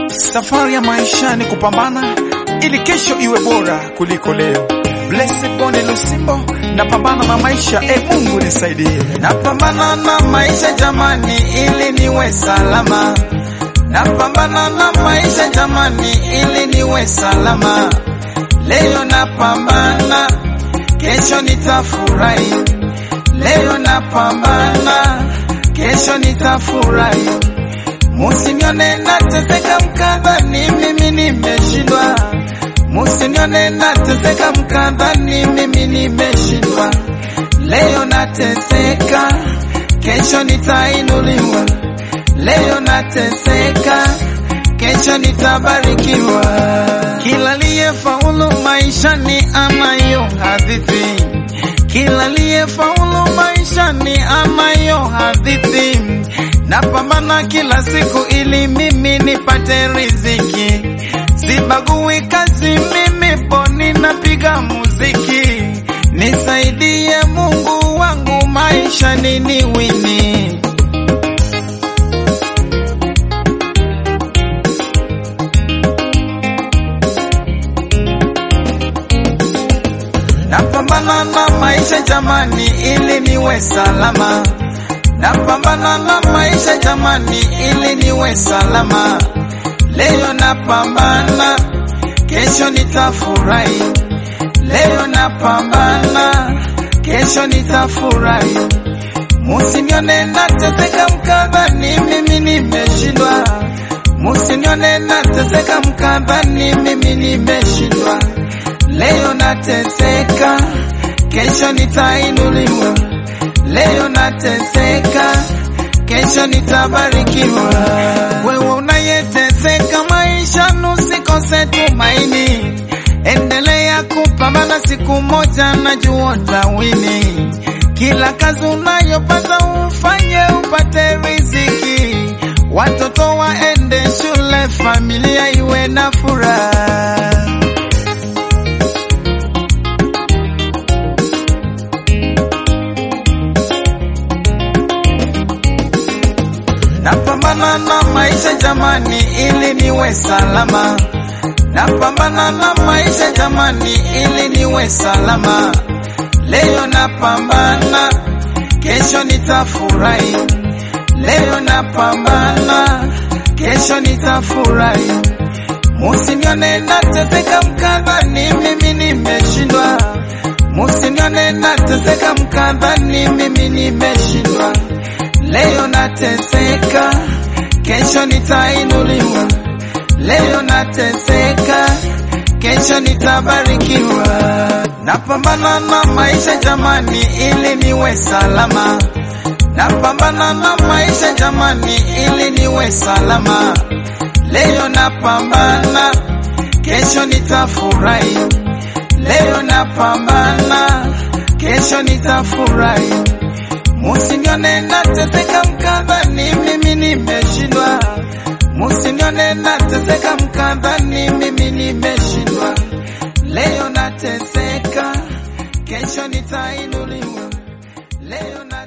Safari ya maisha ni kupambana ili kesho iwe bora kuliko leo. Blessed Bonde Lusimbo, napambana na maisha, e Mungu nisaidie. Napambana na maisha jamani, ili niwe salama. Napambana na maisha jamani, ili niwe salama. Leo napambana, kesho nitafurahi. Leo napambana, kesho nitafurahi. Musinione nateseka mkadhani mimi nimeshindwa. Musinione nateseka mkadhani mimi nimeshindwa. Leo nateseka, kesho nitainuliwa. Leo nateseka, kesho nitabarikiwa. Kila aliyefaulu maishani anayo hadithi, kila aliyefaulu maishani anayo hadithi. Napambana kila siku ili mimi nipate riziki, sibagui kazi, mimi poni napiga muziki. Nisaidie Mungu wangu maisha nini wini Napambana na maisha jamani, ili niwe salama. Napambana na maisha jamani, ili niwe salama. Leo napambana, kesho nitafurahi. Leo napambana, kesho nitafurahi. Musinione nateseka mkadhani mimi nimeshindwa. Musinione nateseka mkadhani mimi nimeshindwa. Leo nateseka, kesho nitainuliwa. Leo nateseka, kesho nitabarikiwa. Wewe unayeteseka maisha, nusikose tumaini. Endelea kupambana, siku moja najua utawini. Kila kazi unayopata ufanye upate riziki, watoto waende shule, familia iwe na furaha. Napambana na maisha jamani, ili niwe salama. Napambana na maisha jamani, ili niwe salama. Leo napambana, kesho nitafurahi. Leo napambana, kesho nitafurahi. Musinione nateseka mkadhani mimi nimeshindwa. Musinione nateseka mkadhani mimi nimeshindwa. Leo nateseka, kesho nitainuliwa. Leo nateseka, kesho nitabarikiwa. Napambana na maisha jamani, ili niwe salama. Napambana na maisha jamani, ili niwe salama. Leo napambana, kesho nitafurahi. Leo napambana, kesho nitafurahi. Musinione nateseka mkadhani mimi nimeshindwa. Musinione nateseka mkadhani mimi nimeshindwa. Leo nateseka, kesho nitainuliwa. Leo na